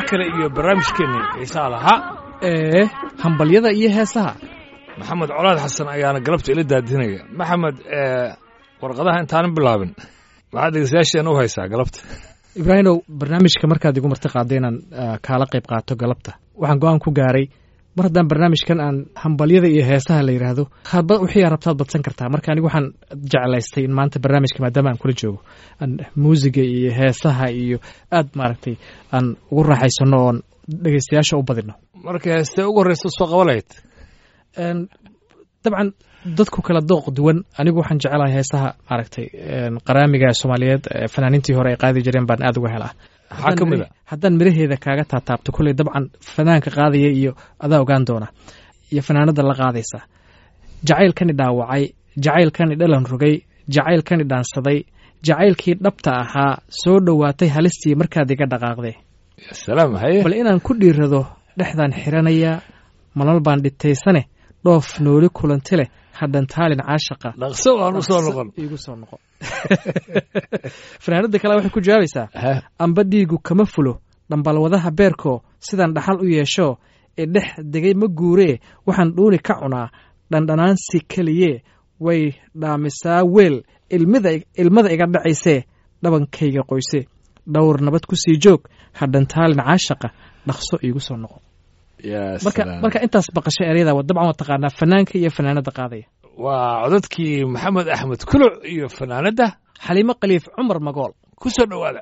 kale iyo barnaamijkeenii xiisaha lahaa ee hambalyada iyo heesaha maxamed colaad xasan ayaana galabta ila daadinaya maxamed warqadaha intaanan bilaabin maxaad dhegeystayaasheena u haysaa galabta ibraahimow barnaamijka markaad igu marti qaadday inaan kaala qayb qaato galabta waxaan go-aan ku gaaray mar haddaan barnaamijkan aan hambalyada iyo heesaha la yidhaahdo hadba wixii aa rabtaad badsan kartaa marka anigu waxaan jeclaystay in maanta barnaamijka maadaama aan kula joogo aan muusiga iyo heesaha iyo aad maaragtay aan ugu raaxaysano oon dhegeystayaasha u badino marka heestee ugu horreysa soo qabalayd dabcan dadku kala dooq duwan anigu waxaan jecelahay heesaha maaragtay qaraamiga soomaaliyeed fanaaniintii hore ay qaadi jireen baan aad uga helaa maxaa ka mid a haddaan miraheeda kaaga taataabto kolley dabcan fanaanka qaadaya iyo adaa ogaan doona iyo fanaanada la qaadaysa jacaylkani dhaawacay jacaylkani dhalan rogay jacaylkani dhaansaday jacaylkii dhabta ahaa soo dhowaatay halistii markaad iga dhaqaaqdee salaam haye bal inaan ku dhiirado dhexdaan xiranaya malal baan dhitaysane dhoof nooli kulanti leh hadhan taalin caashaqa dhaqso waan u soo noqon igu soo noqon fanaanada kale waxay ku jawaabaysaa amba dhiigu kama fulo dhambalwadaha beerkoo sidaan dhaxal u yeesho ee dhex degay ma guuree waxaan dhuuni ka cunaa dhandhanaansi keliye way dhaamisaa weel ilmada iga dhacaysee dhabankayga qoyse dhowr nabad ku sii joog hadhan taalin caashaqa dhaqso iigu soo noqon marka intaas baqasho eryada dabcan waa taqaanaa fanaanka iyo fanaanada qaadaya waa codadkii maxamed axmed kuluc iyo fanaanadda xaliimo khaliif cumar magool ku soo dhowaada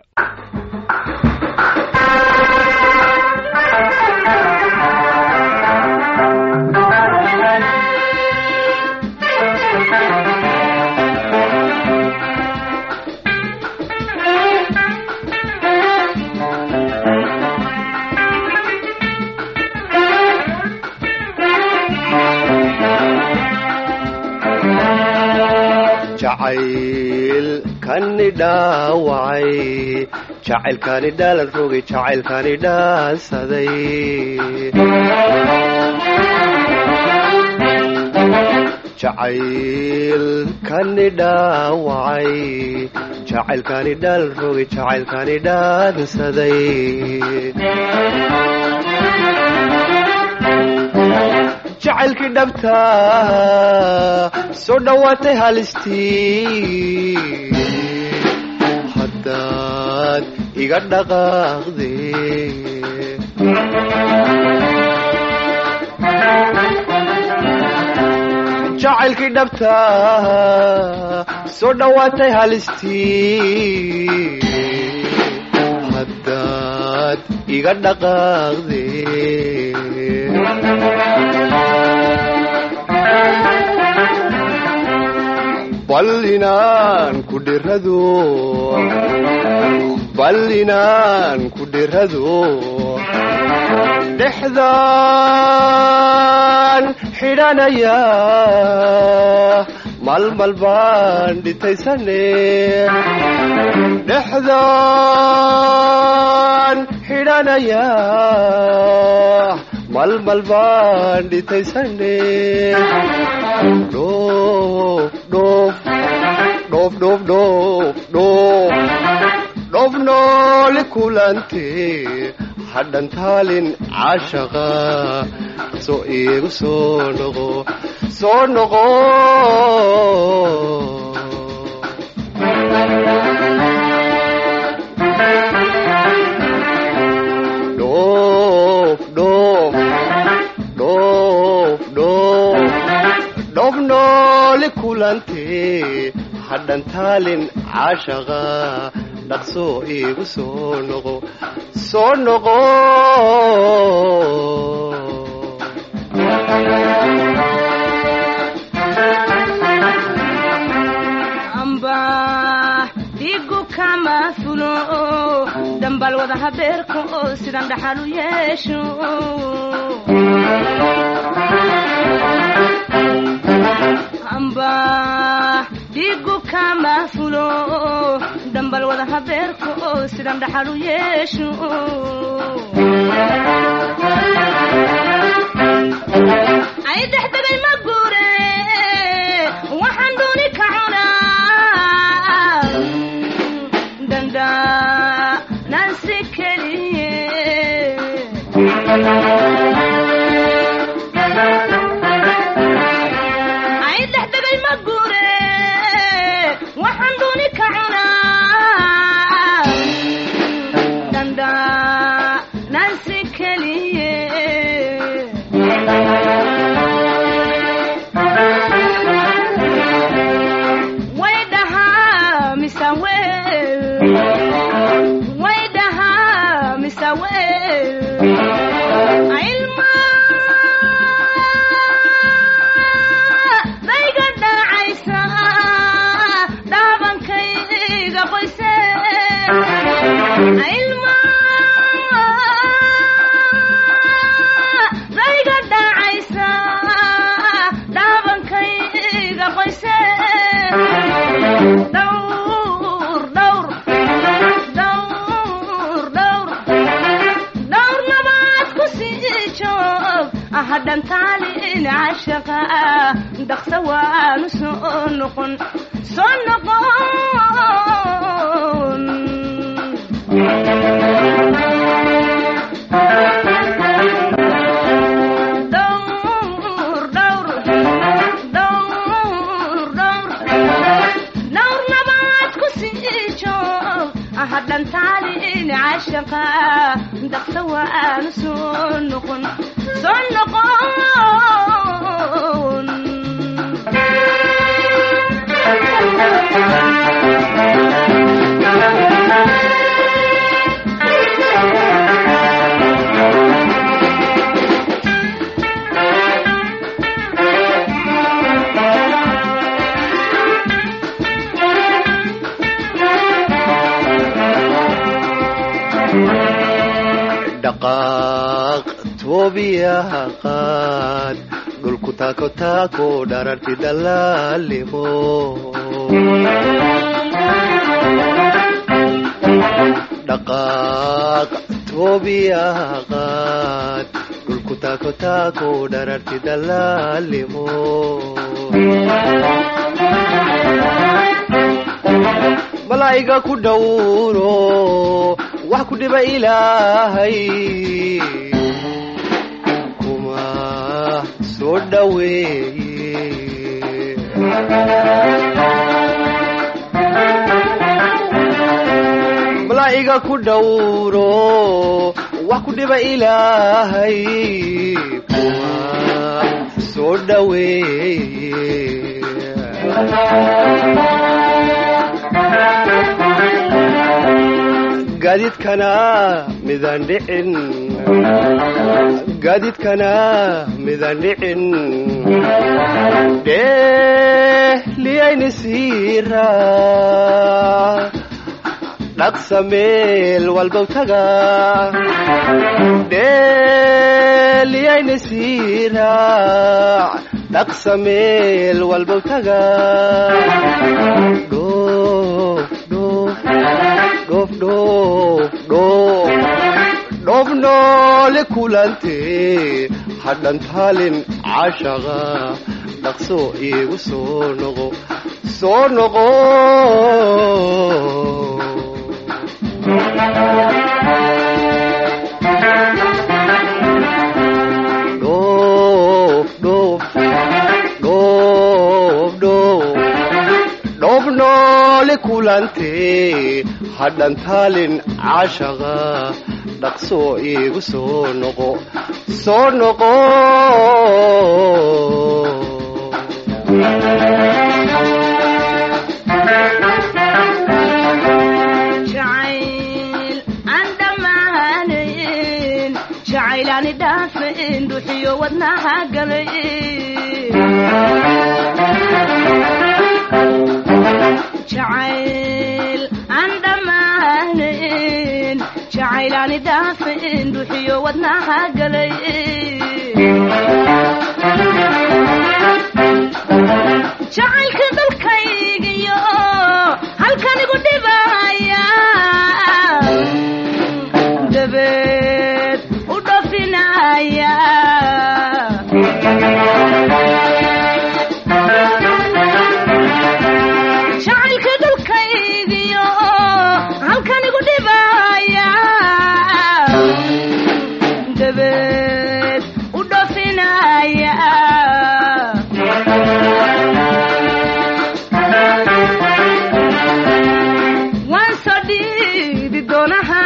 jacaylkani dhaawacay jacaylkani dhaalan rogay jacaylkani dhaansaday jacaylkani dhaawacay jacaylkani dhaalan rogay jacaylkani dhaansaday jacaylkii dhabta soo dhowaatay halistii haddaad iga dhaqaaqde jacaylkii dhabta soo dhowaatay halistii haddaad iga dhaqaaqde bal inaan ku dhirado bal inaan ku dhirado dhexdaan xidhanaya malmal baan dhitaysane dhexdaan xidhanaya malmal baan dhitaysane dhoof dhoof dhoof dhoof dhoof dhoof dhoof nooli kulante hadhan taalin caashaqa soo iigu soo noqo soo noqo dhoof dhoof dhoof dhoof dhoof nooli kulante hadhan taalin caashaqa dhaqsoo iigu soo noqo soo noqo amba dhigu kama fulo dambal wada habeerka oo sidan dhaxal u yeesho amba dhigu kama fulo dambal wada habeerka oo sidan dhaxal u yeesho ay dhexdegay ma guure waxaan dooni ka cunaa danda nansi keliye cashaqa dhaqsa waanu soo noqon soo noqon dhowr dhowr dhowr dhowr dhowr nabaad ku sii joog hadhantaalin cashaqa dhaqsa waanu soo noqon soo noqon dhaqaaq toobiyaha qaad dhulku taako taako dhararti dalaalimo dhaqaaq toobiyaha qaad dhulku taako taako dhararti dalaalimo malaa'iga ku dhowro wax ku dhiba ilaahay kuma soo dhoweeye malaa'iga ku dhowro wax ku dhiba ilaahay kuma soo dhoweeye gaadiidkana midaan dhicin gaadiidkana midaan dhicin dhehliyayni siira dhaqsa meel walbow taga dhehliyayni siira dhaqsa meel walbow taga dhoof dhoof dhoof dhoof dhoof dhoof noole kulante hadhantaalin cashaqa dhaqso iigu soo noqo soo noqo dhoof dhoof dhoof dhoof dhoof noole kulante hadhantaalin cashaqa dhaqso iigu soo noqo soo noqo jacayl aan dhammaanayn jacaylaani dhaafayn dhuxiyo wadnaha galay jacayl aan dhammaanayn jacaylaani dhaafayn dhuxiyo wadnaha galay jacaylka dalkaygiyo halkanigu dhibaya dabeed u dhofinaya jacaylka dalkaygiyo halkanigu dhibaya dabeed u dhofinaya waan soo dhiibi doonaha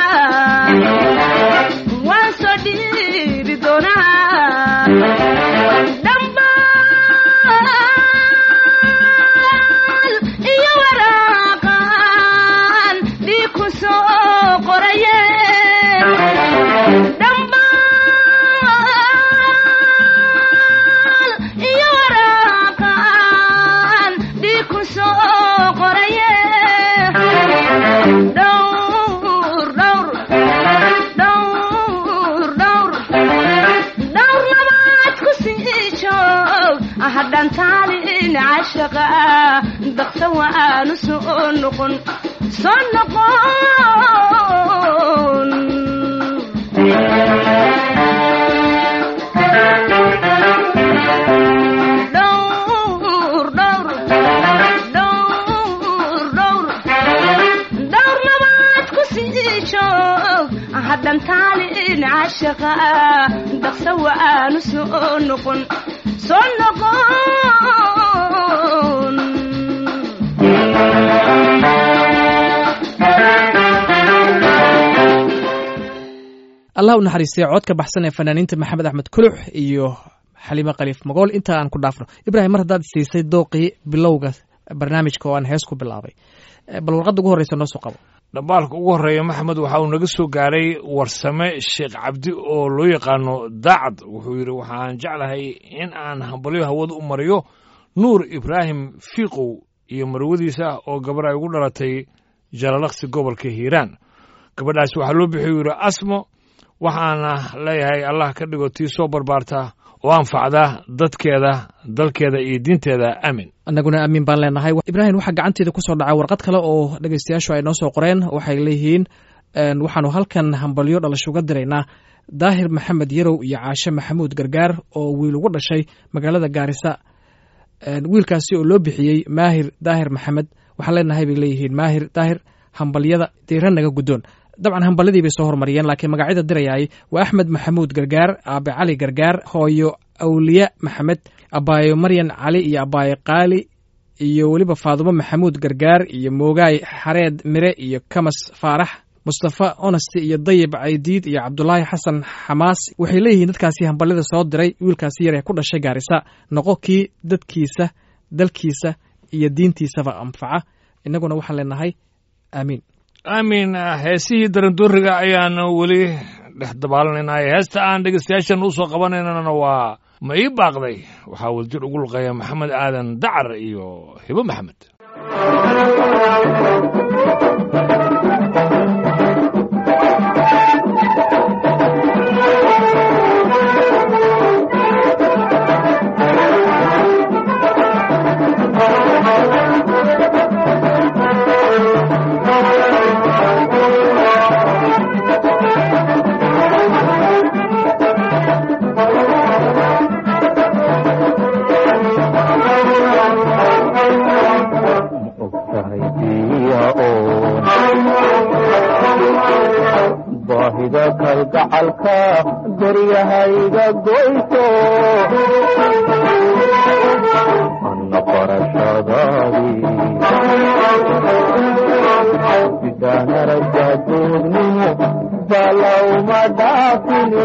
waan soo dhiibi doonaha dhambaal iyo waraaqan dhiig ku soo qoraye dhambaal iyo waraaqan dhiig ku soo qoraye dhowr dhowr dhowr dhowr dhowr nabaad ku sii joog hadhantaalin cashaqa daqsa waanu soo noqon soo noqon dhantaalin cashaqa dhaqsa wa aanu soo noqon soo noqon allah u naxariistay cod ka baxsan ee fanaaniinta maxamed axmed kulux iyo xaliime khaliif magool inta aan ku dhaafno ibraahim mar haddaad siisay dooqii bilowga barnaamijka oo aan hees ku bilaabay bal warqadda ugu horreysa noo soo qabo dhambaalka ugu horreeya maxamed waxa uu naga soo gaaray warsame sheekh cabdi oo loo yaqaano daacad wuxuu yidhi waxaan jeclahay in aan hambalyo hawada u mariyo nuur ibraahim fiiqow iyo marwadiisa oo gabar ay ugu dhalatay jalalaqsi gobolka hiiraan gabadhaasi waxaa loo bixiy yidhi asmo waxaana leeyahay allah ka dhigo tii soo barbaarta oo anfacda dadkeeda dalkeeda iyo diinteeda aamin annaguna aamin baan leenahay ibraahim waxaa gacanteeda ku soo dhacay warqad kale oo dhegeystayaashu ay noo soo qoreen waxay leeyihiin waxaanu halkan hambalyo dhalasho uga diraynaa daahir maxamed yarow iyo caashe maxamuud gargaar oo wiil ugu dhashay magaalada gaarisa wiilkaasi oo loo bixiyey maahir daahir maxamed waxaan leenahay bay leeyihiin maahir daahir hambalyada diira naga guddoon dabcan hambalyadii bay soo hormariyeen laakiin magacyada dirayaay waa axmed maxamuud gargaar aabe cali gargaar hooyo awliya maxamed abaayo maryan cali iyo abaayo qaali iyo weliba faadumo maxamuud gargaar iyo moogaay xareed mire iyo kamas faarax mustafa onesti iyo dayib caydiid iyo cabdulaahi xasan xamaas waxay leeyihiin dadkaasi hambalyada soo diray wiilkaasi yar ee ku dhashay gaarisa noqo kii dadkiisa dalkiisa iyo diintiisaba anfaca innaguna waxaan leenahay aamiin aamin heesihii darandooriga ayaan weli dhex dabaalanaynay heesta aan dhegeystayaashan u soo qabanaynana waa ma ii baaqday waxaa waljir ugu luqeeya maxamed aadan dacar iyo hibo maxamed baahida kalgacalka daryahayga goyso anna barashadaadii sidaanarajaduugnimo balawma dhaafini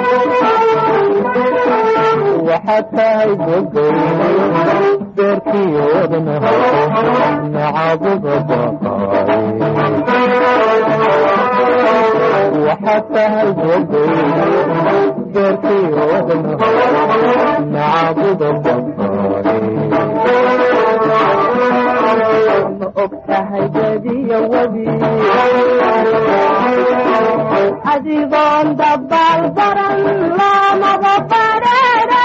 waxaad tahay gogay beerkii wadnaha nacabuga baqaaye waxaad tahay gogay beerkii wadnaha nacabuga baqaaye ma og tahay badiyo webi adigoon dabaal baran loomaba bareere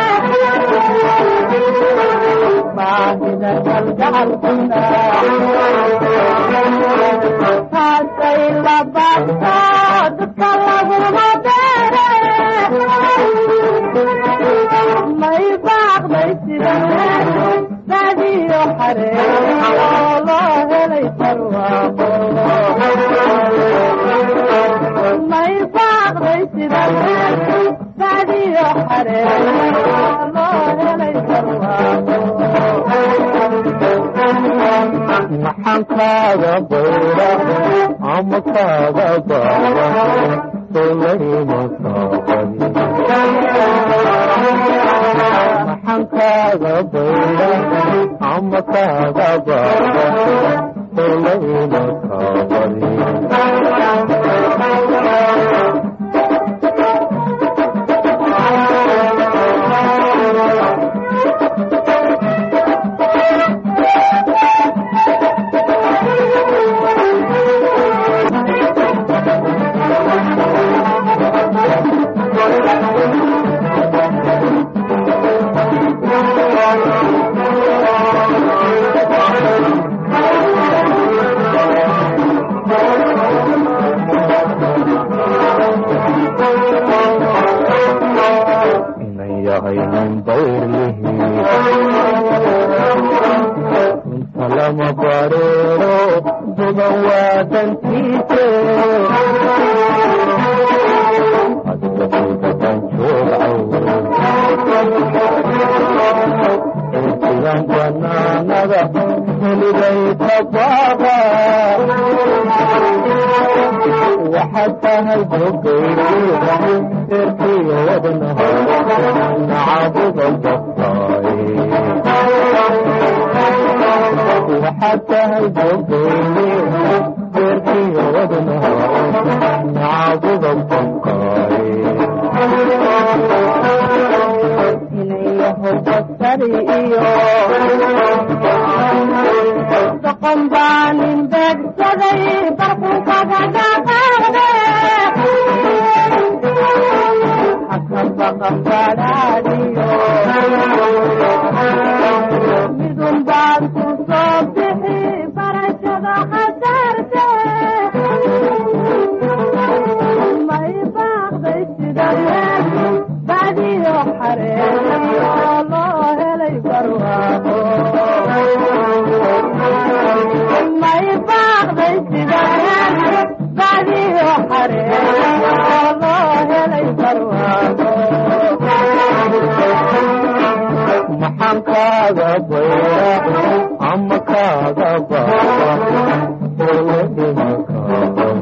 baahida galgacalkuna taasay la baabto dadka laguma beere may baaqday sida badiyo xaree oo loo helay barwaaqo may baaqday sida badiyo xaree oo loo helay barwaaqo maxaan kaaga bayra ama kaaga baara solayma kaabani maxaan kaaga bayra ama kaaga baara solayma kaabani inan yahay nin bayrlihi inta lama bareero duban waa dantiise banaan banaanada weligay tabaaba waxaad tahay bogayda eerkiyo wadnaha nacabuda baftaaye waxaad tahay bogayde eerkiyo wadnaha nacabuda baftaaye inayahow basari iyo doqon baa nin beegsaday barkunkaga dhaqaaqde haka baqan badhaadhiyo midun baad ku soo bixi barashada khasaarte may baaqday sida laakiin badiyo xareeyo loo helay barwaaqo may baaqday sida laakiin badiyo xareeyo loo helay barwaaqo maxaan kaaga bayra ama kaaga baaba oo dhimakaaban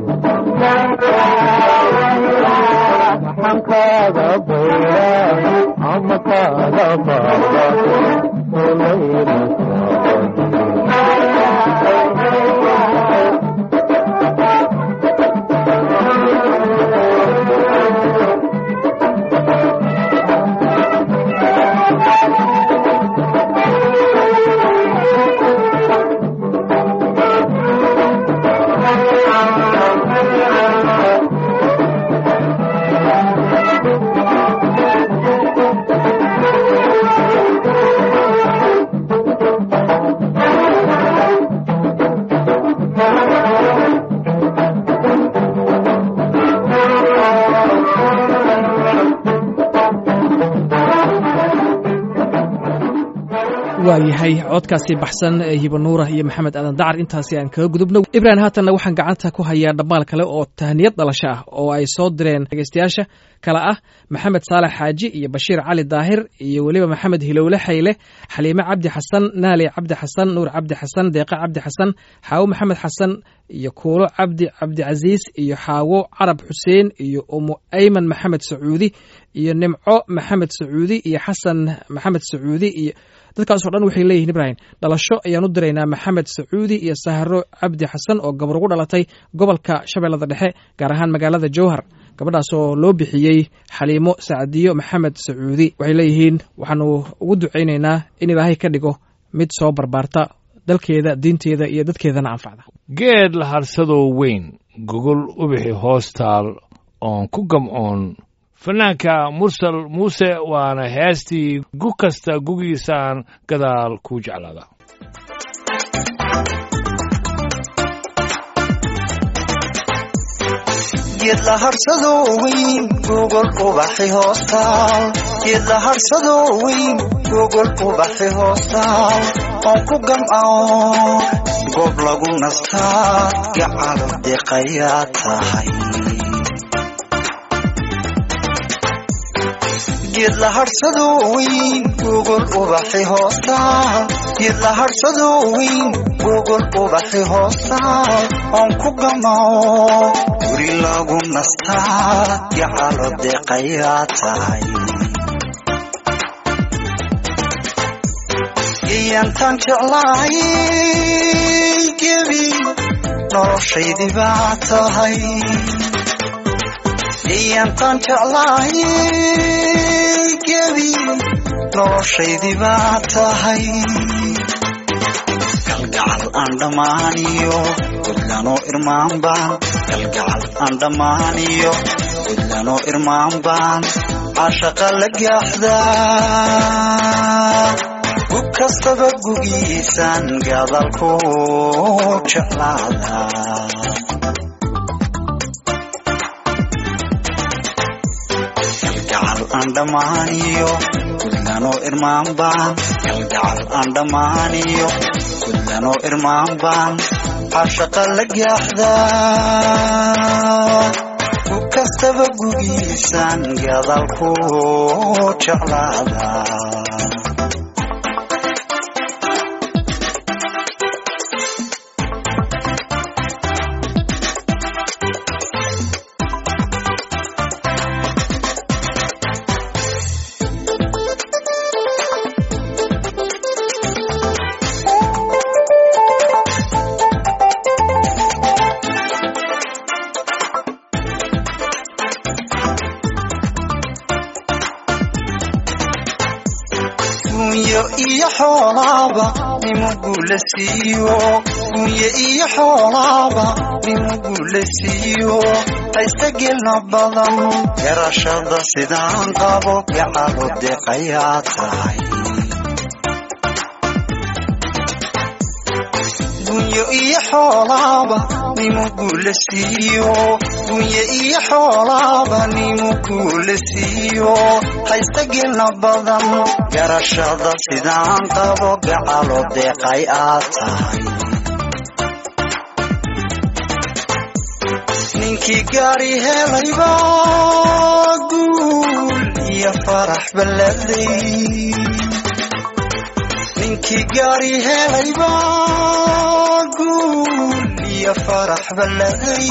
maxaan kaaga bayra ama kaaga baaba oo laymakaaban waayahay codkaasi baxsan ee hibanuura iyo maxamed aadan dacar intaasi aan kaga gudubno ibrahim haatanna waxaan gacanta ku hayaa dhammaal kale oo tahniyad dhalasho ah oo ay soo direen dhegeystayaasha kale ah maxamed saalax xaaji iyo bashiir cali daahir iyo weliba maxamed hilowle xayle xaliime cabdi xasan naali cabdi xasan nuur cabdi xasan deeqa cabdi xasan xaawo maxamed xasan iyo kuulo cabdi cabdicasiis iyo xaawo carab xuseen iyo umu ayman maxamed sacuudi iyo nimco maxamed sacuudi iyo xasan maxamed sacuudi iyo dadkaas oo dhan waxay leeyihiin ibrahim dhalasho ayaan u diraynaa maxamed sacuudi iyo sahro cabdi xasan oo gabar ugu dhalatay gobolka shabeellada dhexe gaar ahaan magaalada jowhar gabadhaas oo loo bixiyey xaliimo sacdiyo maxamed sacuudi waxay leeyihiin waxaanu ugu ducaynaynaa in ilaahay ka dhigo mid soo barbaarta dalkeeda diinteeda iyo dadkeedana anfacda geed la harsadoo weyn gogol ubixi hoostaal oon ku gamcoon fanaanka mursal muuse waana heestii gug kasta gugiisaan gadaal kuu jeclaada geed la harsado weyn gogol ubaxi hoostaal geed la harsado weyn gogol ubaxi hoostaal oon ku gamcao goob lagu nastaa gacalo deeqayaa tahay geed la harsado weyn gogol ubaxi hoostaal geed la harsado weyn gogol ubaxi hoostaal oon ku gamao guri lagu nastaa gacalo deeqayaa tahay iyantaan jeclahay gebi noloshaydii baa tahay iyantaan jeclahay gebi noloshaydii baa tahay galgacal aan dhammaaniyo gudlanoo irmaan baan galgacal aan dhammaaniyo gudlanoo irmaan baan cashaqa la gaaxdaa gug kastaba gugiisaan gadalku jeclaada galgacal aan dhammaaniyo gudlanoo irmaan baan galgacal aan dhammaaniyo gudlanoo irmaan baan cashaqa la gaaxdaa gug kastaba gugiisaan gadalku jeclaada gunyo iyo xoolaaba nimugu la siiyo gunyo iyo xoolaaba nimugu la siiyo haysta gelna badan garashada sidaan qabo gacalo deeqayaa tahay gunyo iyo xoolaaba nimugu la siiyo gunyo iyo xoolaaba nimugu la siiyo haysta gelna badan garashada sidaan qabo gacalo deeqay aad tahay ninkii gaari helayba guul iyo farax balladay ninkii gaari helayba guul iyo farax balladay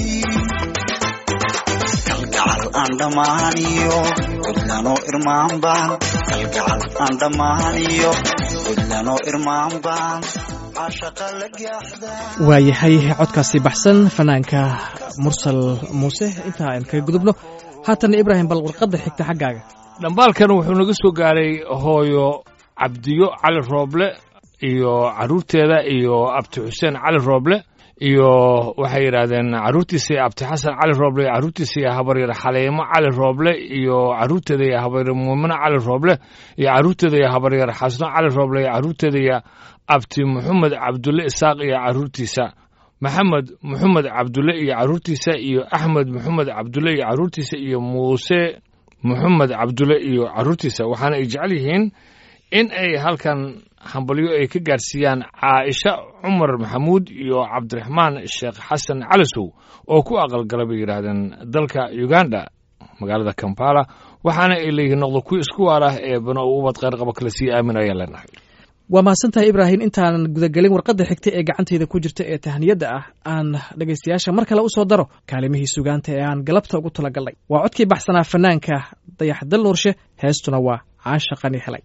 kalgacal aan dhammaaniyo gudlanoo irmaan baan kalgacal aan dhammaaniyo gudlanoo irmaan baan cashaqa la gaaxdaa waayahay codkaasi baxsan fanaanka mursal muuse intaa aan kaga gudubno haatan ibraahim bal warqadda xigta xaggaaga dhambaalkan wuxuu naga soo gaaray hooyo cabdiyo cali rooble iyo carruurteeda iyo abti xuseen cali rooble iyo waxay yidhaahdeen carruurtiisa iyo abti xasan cali rooble iyo carruurtiisa iyo habaryar xaleemo cali rooble iyo carruurteeda iyo habaryar muumino cali rooble iyo carruurteeda iyo habaryar xasno cali rooble iyo carruurteeda iyo abti maxamed cabdulle isaaq iyo carruurtiisa maxamed maxamed cabdulle iyo carruurtiisa iyo axmed maxamed cabdulle iyo carruurtiisa iyo muuse maxamed cabdulle iyo carruurtiisa waxaana ay jecel yihiin in ay halkan hambalyo ay ka gaarsiiyaan caaisha cumar maxamuud iyo cabdiraxmaan sheekh xasan calisow oo ku aqalgala bay yidhaahdeen dalka uganda magaalada kampala waxaana ay leeyihiin noqdo kuwi isku waar ah ee bano u ubad kheyr qaba kale sii aamin ayaan leenahay waa mahadsantahay ibraahim intaanan gudagelin warqadda xigta ee gacantayda ku jirta ee tahniyadda ah aan dhegaystayaasha mar kale u soo daro kaalimihii sugaanta ee aan galabta ugu talagalnay waa codkii baxsanaa fanaanka dayax dal nuurshe heestuna waa caasha qani helay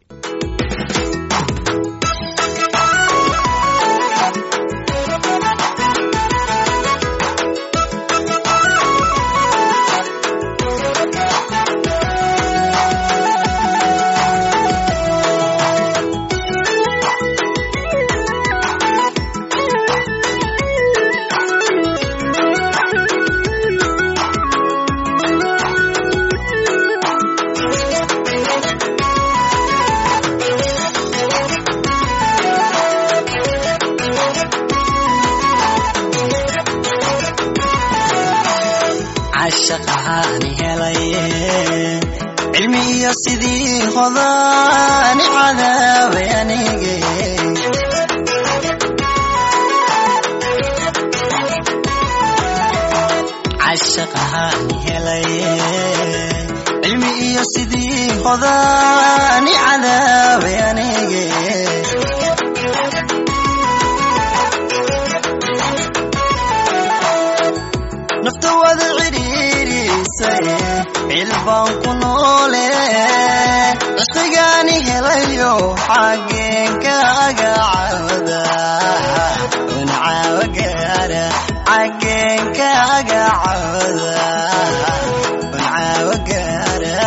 cashaqaani helaye cilmi iyo sidii hodaani cadaabay anige cashaqaani helaye cilmi iyo sidii hodaani cadaabay anige nafta wada cidhiirisay cilbaan ku noole cusbigaani helayo xaggeen kaaga cawda un caawa gaara xaggeen kaaga cawda un caawa gaara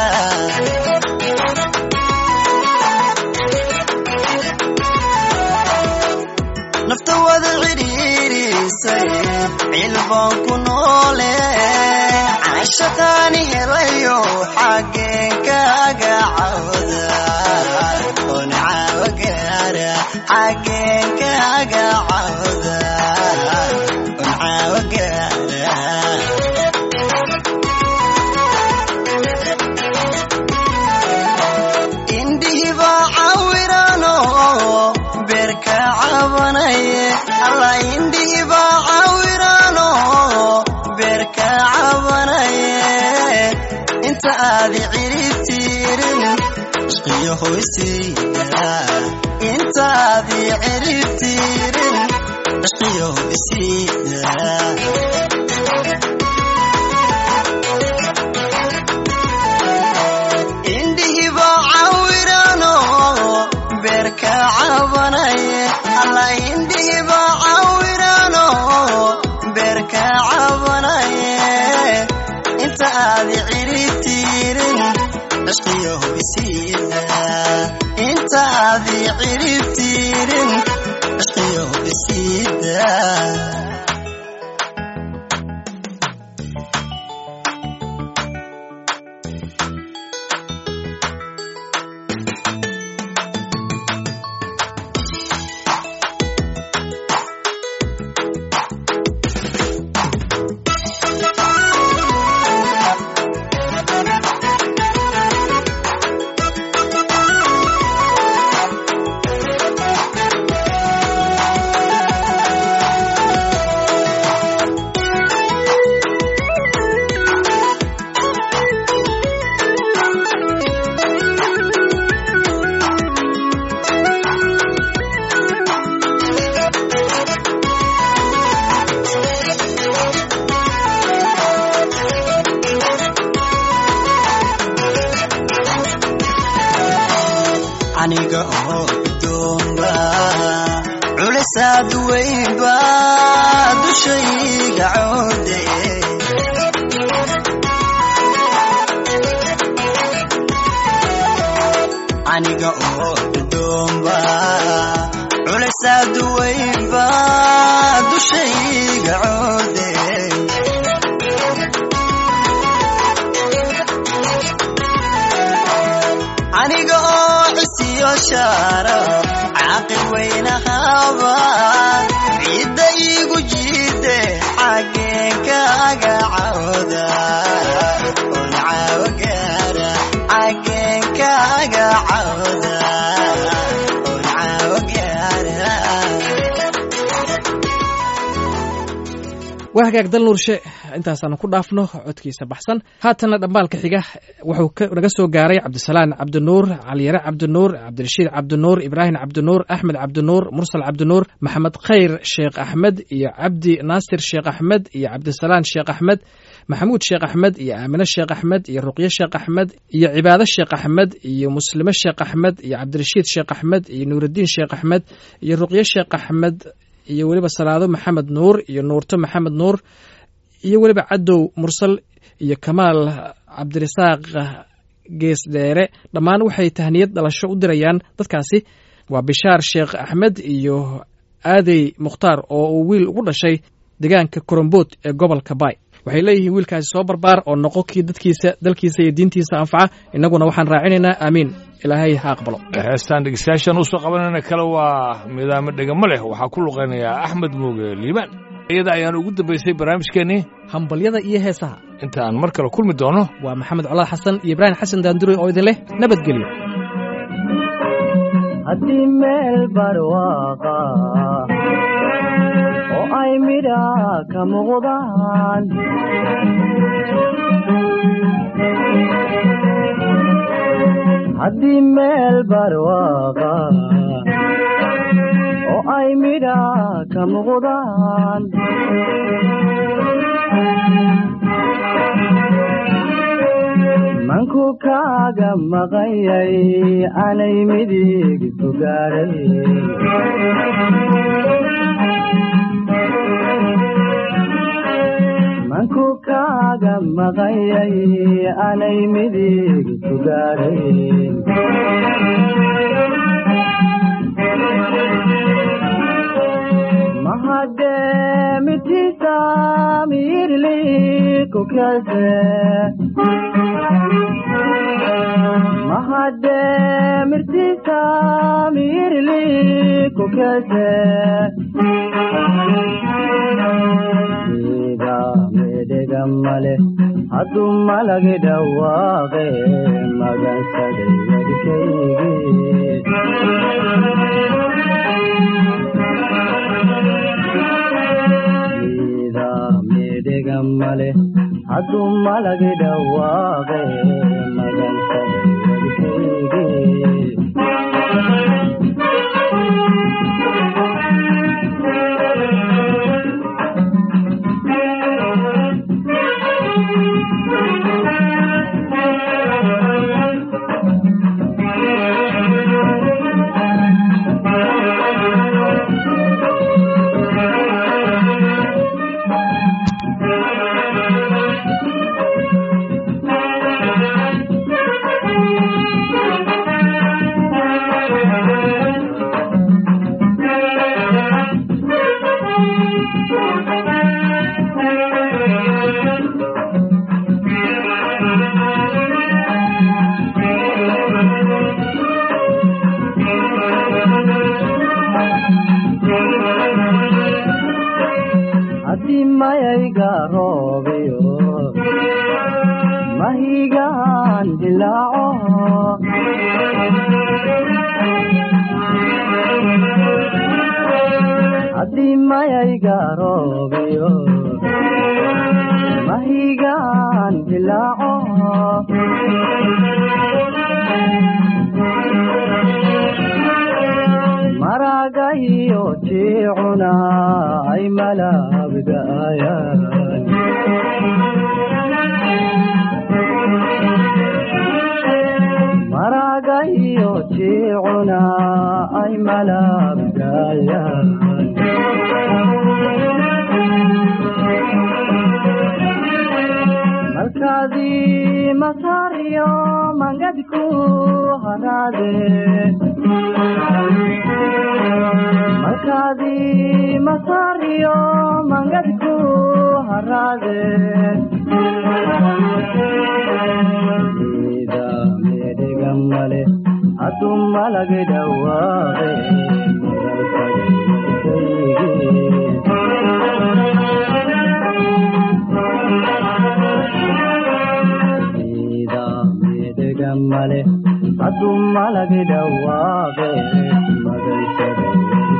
nafta wada cidhiirisay cilbaan ku noole cashaqaani helayo xaggeen kaaga cawda un caawa gaara xaggeen kaaga cawda un caawa gaara indhihiba cawirano beerka cabanaye alla indhihiba cawirano beerka cabanaye inta aadi ciribtiirin ishqiyo hoysiida inta aadi ciribtiirin ishqiyo hoysiida indhihiba cawirano beerka cabanaye alla indhihiba cawirano beerka cabanaye inta aadi ciribtiirin ishqiyo hoysiida inta haddii ciribtiirin ishqiyo isiida aniga oo gudoomba culisaad weynba dushayga coode aniga oo gudoomba culisaad weynba dushayga coode aniga oo cisiyo shaara caaqil weynahaba ciidda iigu jiide xaggeen kaaga cawda oon caawo gaara xaggeen kaaga cawda oon caawo gaara waa hagaag dal nuurshe intaasaanu ku dhaafno codkiisa baxsan haatanna dhambaalka xiga wuxuu ka- naga soo gaaray cabdisalaan cabdinuur caliyare cabdinuur cabdirashiid cabdinuur ibraahim cabdinuur axmed cabdinuur mursal cabdinuur maxamed khayr sheekh axmed iyo cabdi naasir sheekh axmed iyo cabdisalaan sheekh axmed maxamuud sheekh axmed iyo aamine sheekh axmed iyo ruqye sheekh axmed iyo cibaado sheekh axmed iyo muslime sheekh axmed iyo cabdirashiid sheekh axmed iyo nuurudiin sheekh axmed iyo ruqye sheekh axmed iyo weliba salaado maxamed nuur iyo nuurto maxamed nuur iyo weliba cadow mursal iyo kamaal cabdirasaaq gees dheere dhammaan waxay tahniyad dhalasho u dirayaan dadkaasi waa bishaar sheekh axmed iyo aadey mukhtaar oo uu wiil ugu dhashay deegaanka korombood ee gobolka baay waxay leeyihiin wiilkaasi soo barbaar oo noqo kii dadkiisa dalkiisa iyo diintiisa anfaca innaguna waxaan raacinaynaa aamiin ilaahay ha aqbalo heestaan dhegeystayaashan usoo qabanayna kale waa midaamo dhegamo leh waxaa ku luqaynayaa axmed muuge liibaan iyada ayaan ugu dambaysay barnaamijkeennii hambalyada iyo heesaha inta aan mar kale kulmi doono waa maxamed colaad xasan iyo ibraahim xasan daandure oo idin leh nabadgelyo haddii meel barwaaqa oo ay midha ka muuqdaan haddii meel barwaaqa oo ay midha ka muuqdaan manku kaaga maqayay anay midig sugaaray manku kaaga maqayay anay midig sugaaray mahademitiisa miirli kukase mahademirtiisa miirli kukese ida medhega male hadduu malagi dhawaaqe magansaday wadkaygi ida medhega male hadduu malagi dhawaaqe magansaday wadkaygi haddii mayayga roobiyo mahigaan dilaaco haddii mayayga roobiyo mahigaan dilaaco maraga iyo jiicuna ay malaabgaayaan maraga iyo jiicuna ay malaabgaayaan malkaadii masaariyo mangadku haraade malkaadii masaariyo mangadku haraade ida medhega male hadu malage dhawaaqe ida medhega male hadu malage dhawaaqe magaysada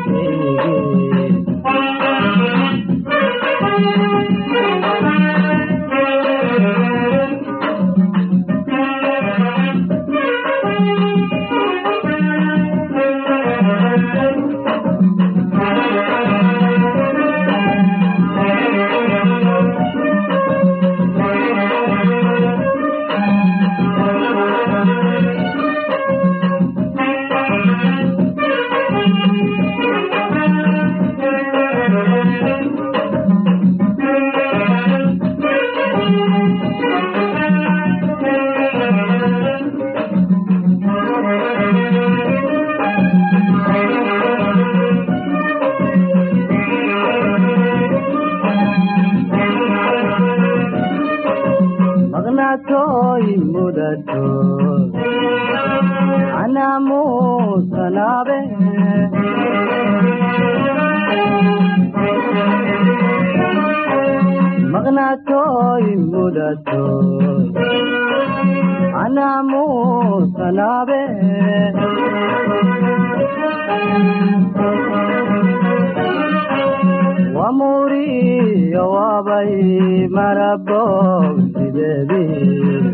maqnaatooy mudato anaamuusanaabe maqnaatooy mudato anaamuusanaabe wamuriyo wabay marabog sideedii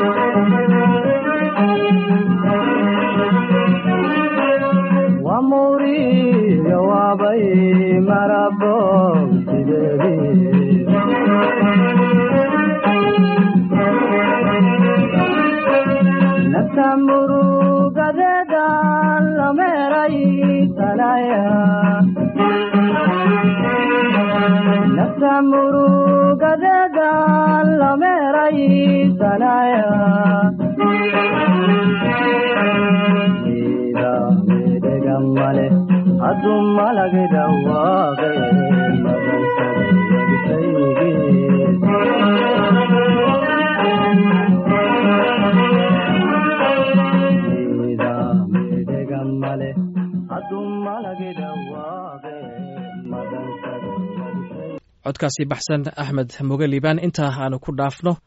wamuriyo wabay marabog sideedii nafta murugadeeda lameeray tanaya nafta murugadeeda lameeray tanaya ida medhega male hadu malage dhawaaqe ida medhega male hadu malage dhawaaqe codkaasi baxsan axmed moge liibaan intaa aanu ku dhaafno